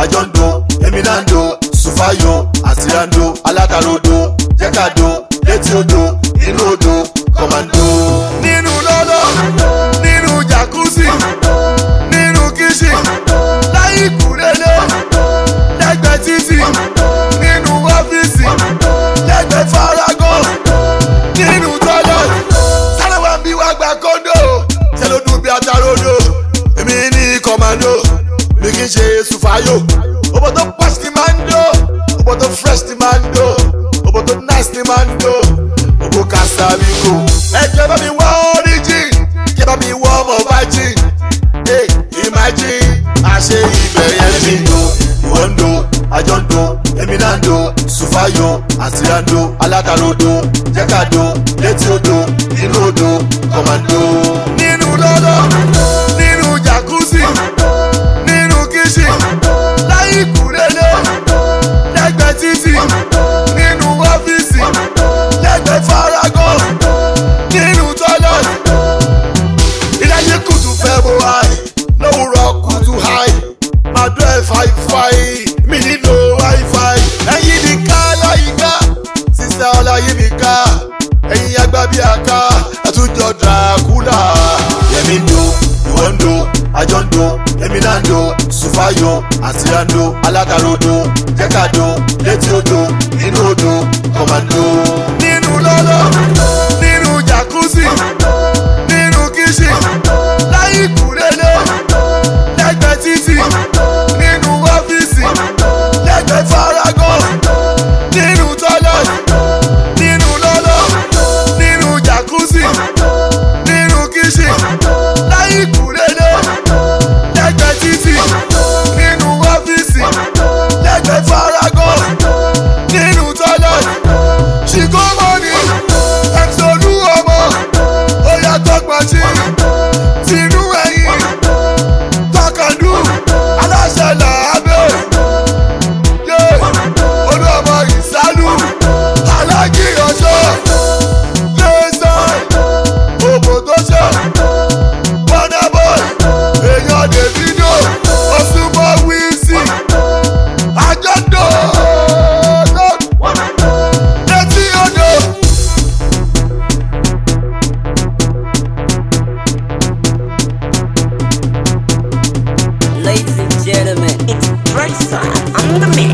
àjọ ń do èmi náà ń do sùfàyò àti rando alákàrodo jẹ́kàdo létí odò inú odò kọ̀màndó. nínú lọ́lọ́ nínú jacuzzi nínú kíṣìn láyé ìkúrẹ́lẹ́ lẹ́gbẹ̀ẹ́ títì nínú ọ́fíìsì lẹ́gbẹ̀ẹ́ faragan nínú tọ́lẹ̀ sáré wá ń bí wá gba kóńdò ṣe ló dùn bí atarodo èmi ní kọ̀màndó mi kì í ṣe sùfàyò òbò tó pọ́ṣ ni máa ń dó òbò tó fresh ni máa ń dó òbò tó nice ni máa ń dó òbò kàṣàbíkò ẹjọ́ bá mi wá origin kí bá mi wá ọmọ virgin hey, imagine àṣe ibẹ̀ yẹn mi ń do ìwọ ń do àjọ ń do èmi náà ń do sùfàyò àti rando alákàrodo jẹ́kàdo létí odò inú odò kọ̀màndó. nínú lọ́lọ́ nínú jacuzzi nínú kíṣìn láyé ìkúrẹ́lẹ́ lẹ́gbẹ̀ẹ́ títì nínú ọ́fíìsì lẹ́gbẹ̀ẹ́ faragan nínú tọ́lẹ̀ ìdáyé kùtù fẹ́ bó háì lówùrọ̀ kùtù háì máa dún ẹ̀ fàìfàì mi nílò wáífàì ẹ̀yìn mi ká láyìíká sísá ọláyé mi ká ẹ̀yìn agbá bí aká àtúnjọ dàkúlà yẹmi ń do ìwọ ń do àjọ ń do èmi náà ń do sùfàyò àti rando alákàrodo jẹ́kàdo létí odò inú odò kọ̀màndó. nínú lọ́lọ́ nínú jacuzzi nínú kíṣìn láyé ìkúrẹ́lẹ́ lẹ́gbẹ̀ẹ́ títì nínú ọ́fíìsì lẹ́gbẹ̀ẹ́ faragan nínú tọ́lẹ̀ nínú lọ́lọ́ nínú jacuzzi nínú kíṣìn láyé ìkúrẹ́lẹ́ lẹ́gbẹ̀ẹ́ títì nínú ọ́fíìsì lẹ́gbẹ̀ẹ́ faragan nínú tọ́lẹ̀ ṣìkò mọ́ni ẹ̀sọ́lú ọmọ ó yàtọ̀ pàṣẹ tinú ẹ̀yìn tọkàndú aláṣẹ làábẹ̀ yé olú ọmọ ìsálú alájí ọjọ́ lẹ́sàn òbò tó ṣe bọ́nàbọ̀ èèyàn davido ọ̀ṣunmọ̀ wíìsì àjọ̀dọ̀ létí odò. Ladies and gentlemen, it's Tracer on the mix.